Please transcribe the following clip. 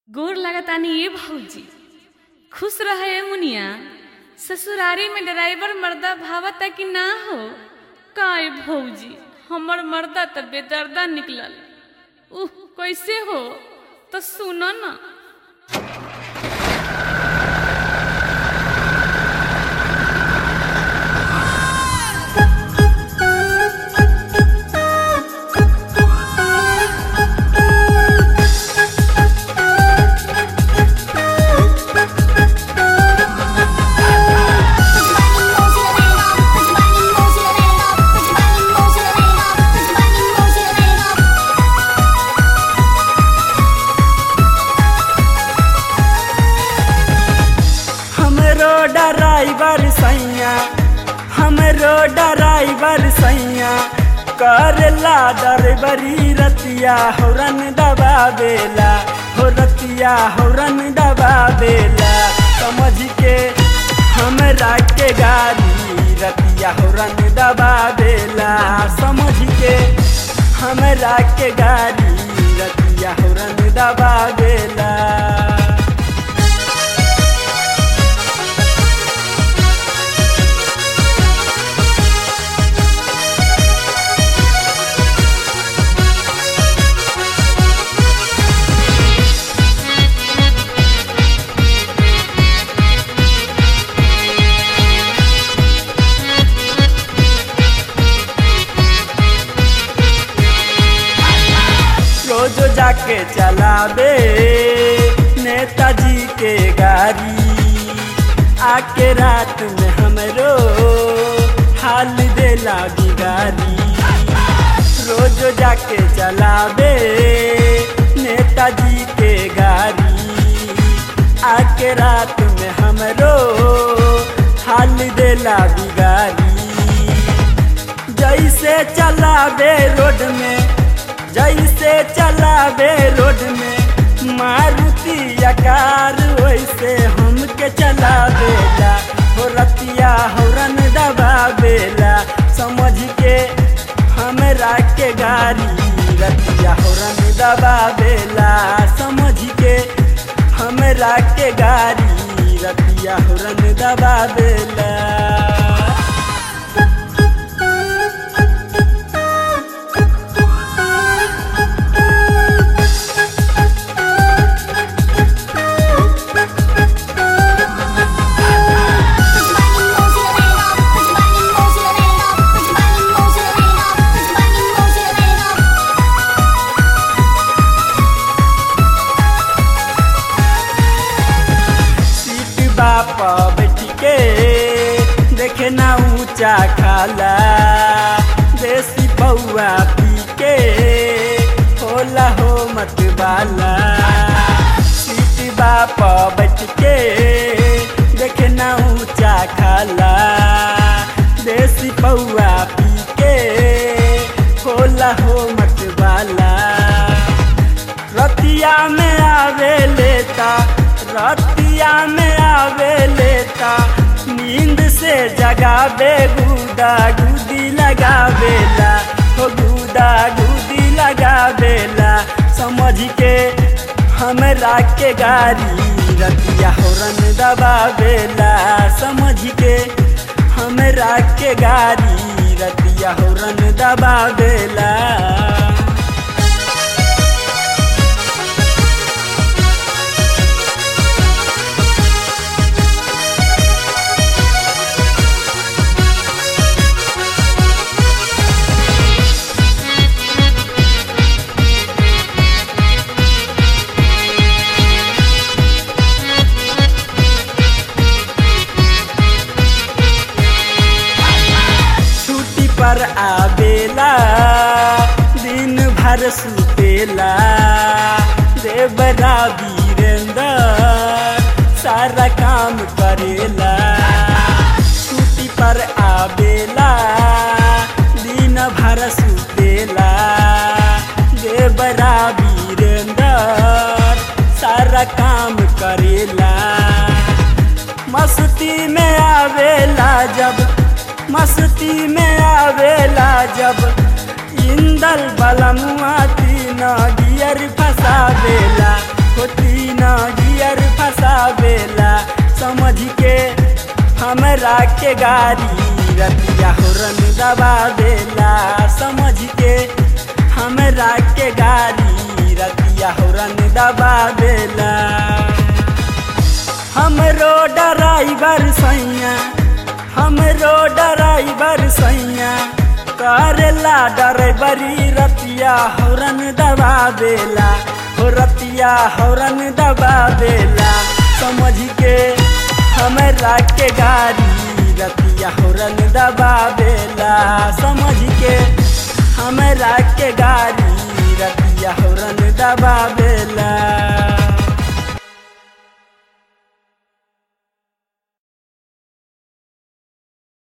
गोर लगतानी ये भौजी खुश रहे मुनिया ससुरारी में ड्राइवर मर्दा भावता कि ना हो काय भौजी हमर मर्दा त बेदर्दा निकलल उह कैसे हो तो सुनो ना हमरो ड्राइवर सैया हमरो ड्राइवर सैया करला डरबरी रतिया हौरन दबावेला हो रतिया हौरन दबावेला समझ के हमरा के गाड़ी रतिया हौरन दबावेला समझ के हमरा के गाड़ी रतिया हौरन दबावेला रोज जाके चलावे नेताजी के गाड़ी आके रात में हमरो हाल देला बिगारी रोज जाके चलावे नेताजी के गाड़ी आके रात में हमरो हाल देला बिगारी जैसे चलावे रोड में जैसे चलावे रोड में मारुति आकार वैसे हमके चलावेला हो रतिया हौरन दबावेला समझ के हमरा के गाड़ी रतिया हौरन दबावेला समझ के हमरा के गाड़ी रतिया हौरन दबावेला सीट बाप बैठ के देखे ना ऊंचा खाला देसी पौआ पी के होला हो मत बाला सीट बाप बैठ के देखे ना ऊंचा खाला देसी पौआ पी के होला हो मत बाला रतिया में आवे लेता रतिया में आवे लेता नींद से जगावे गुदा गुदी लगावेला हो गुदा गुदी लगावेला समझ के हमरा के गाड़ी रतिया हौरन दबावेला समझ के हमरा के गाड़ी रतिया हौरन दबावेला छुट्टी पर आवेला दिन भर सुतेला देवरा वीरेंद्र सारा काम करेला छुट्टी पर आवेला दिन भर सुतेला देवरा वीरेंद्र सारा काम करेला मस्ती में आवेला जब मस्ती में आवेला जब इंदल बलमुआ तीन गियर फसावेला हो तीन के गाड़ी रतिया हुरन दबा देला समझ के हमरा के गाड़ी रतिया हुरन दबा देला हमरो ड्राइवर सैया हमरो ड्राइवर सैया करेला ड्राइवरी रतिया हौरन दबा देला हो रतिया हौरन दबा देला समझ के हमरा के गाड़ी रतिया हौरन दबा देला समझ के हमरा के गाड़ी रतिया हौरन दबा देला